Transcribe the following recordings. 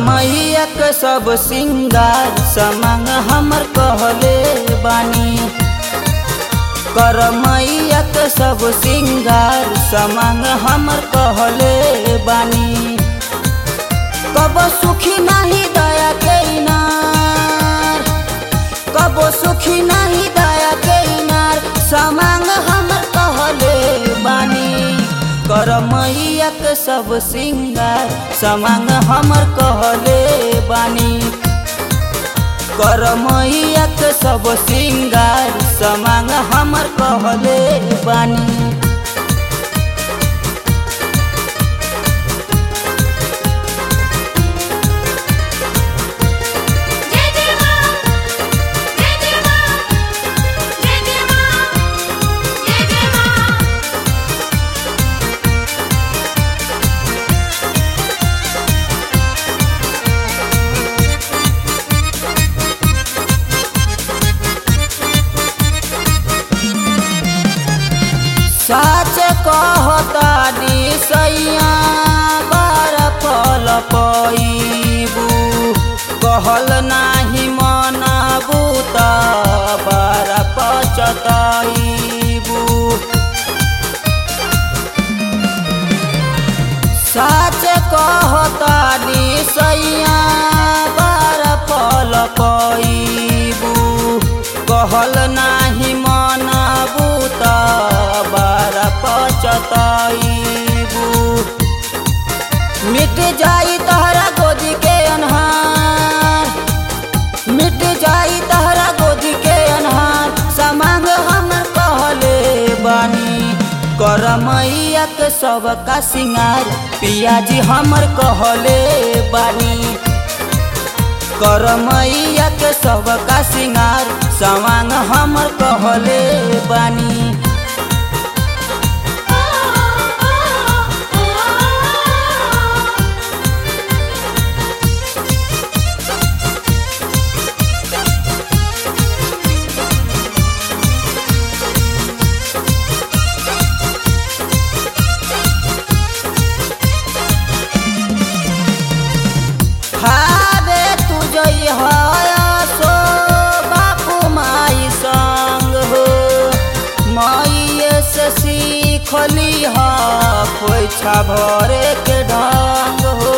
मैया के सब सिंगार समांग हमर कहले बानी कर मैया के सब सिंगार समांग हमर कहले बानी कब सुखी नहीं दया के इनार कब सुखी नहीं दया के इनार समांग हमर कहले बानी कर मैया के सब सिंगार समांग हमर कहले बानी कर मैया के सब सिंगार समांग हमर कहले बानी जय जय मां जय जय मां जय जय मां जय जय मां साच कहता सैया बार फल पैबू कहल नाही मनबू त बार पचतैबू साच कहता सैया बार फल पैबू कहल नाही मनबू त बार पचतैबू मिट जाई तहरा गोदी के अनहार मिट जाई तहरा गोदी के अनहार समांग हमर कहले बानी कर मैया के सब का सिंगार पियाजी हमर कहले बानी कर मैया के सब का सिंगार सवांग हमर कहले बानी ओ ओ ओ हाबे तू जई सो बापू माई संग हो माइए से सीखली हा खोइछा भरे के ढंग हो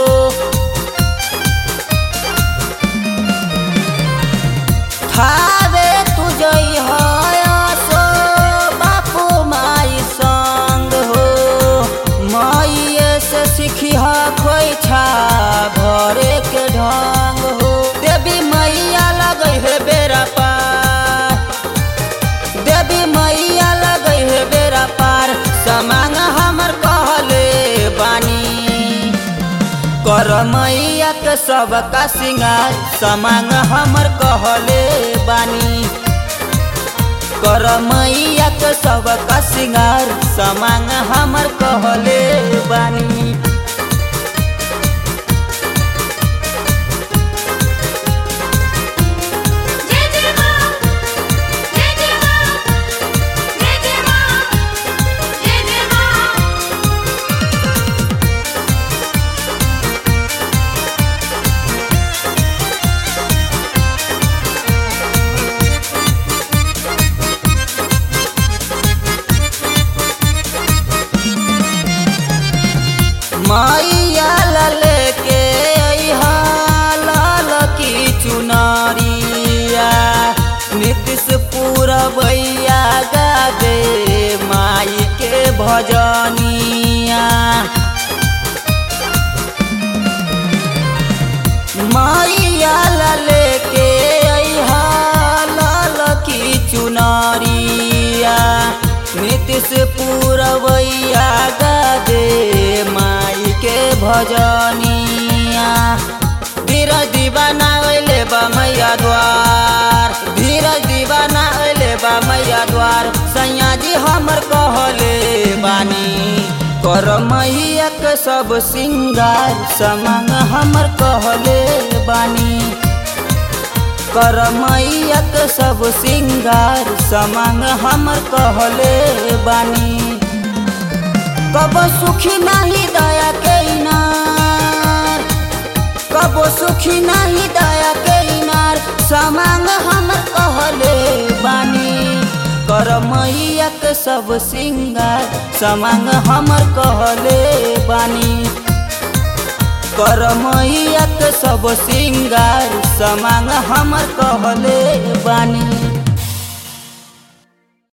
हाबे तू जई सो बापू माई संग हो माइए से सीखी हा खोइछा भरे के ढंग हो देवी मैया लगै है बेरा पार देवी मैया लगै है बेरा पार समांग हमर कहले बानी कर मैया के सब का सिंगार समांग हमर कहले बानी कर मैया के सब का सिंगार समांग हमर कहले बानी जय जय मां जय जय मां जय जय मां जय जय मां मैया लले के अइहा लाल की चुनरिया नीतीश पूरबैया गावे माई के भजनिया मैया लले के अइहा लाल की चुनरिया नीतीश पूरबैया गावे माई के भजनिया धीरज दीवाना अइले बा मैया द्वार धीरज दीवाना अइले बा मैया द्वार सैया जी हमर कहले बानी कर मैया के सब सिंगार समांग हमर कहले बानी कर मैया के सब सिंगार समांग हमर कहले बानी कब सुखी नहीं दया के इनार कब कबो सुखी नहीं दया के इनार समांग हम कहले बानी कर मैया के सब सिंगार समांग हमर कहले बानी कर मैया के सब सिंगार समांग हमर कहले बानी